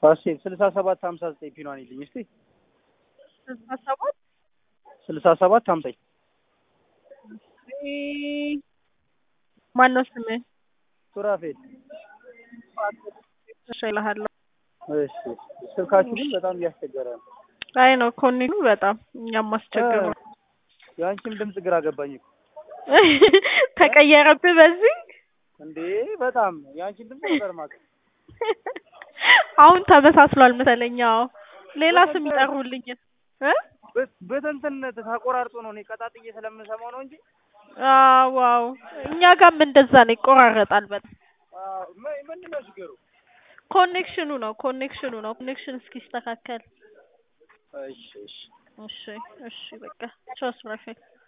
ፋሲል ስልሳ ሰባት ሀምሳ ዘጠኝ ፒኗን ይልኝ እስቲ ስልሳ ሰባት ስልሳ ሰባት ሀምሳኝ ማነው ስምህ? ሱራፌል እሺ እልሃለሁ። እሺ ስልካችሁ ግን በጣም እያስቸገረ ነው አይ ነው ኮኔክቱ በጣም እኛም አስቸገሩ እ የአንቺም ድምፅ ግራ ገባኝ እኮ ተቀየረብህ በዚህ እንዴ በጣም የአንቺን ድምፅ ነበር የማውቀው አሁን ተመሳስሏል መሰለኝ። አዎ ሌላ ስም ይጠሩልኝ እ በ- በትንትን ተቆራርጦ ነው እኔ ቀጣጥዬ ስለምሰማው ነው እንጂ አዎ ዋው እኛ ጋርም እንደዛ ነው፣ ይቆራረጣል በጣም አዎ፣ ምን- ምንድን ነው ችግሩ? ኮኔክሽኑ ነው ኮኔክሽኑ ነው ኮኔክሽን እስኪስተካከል እሺ እሺ እሺ እሺ በቃ ቻው ሱራፌል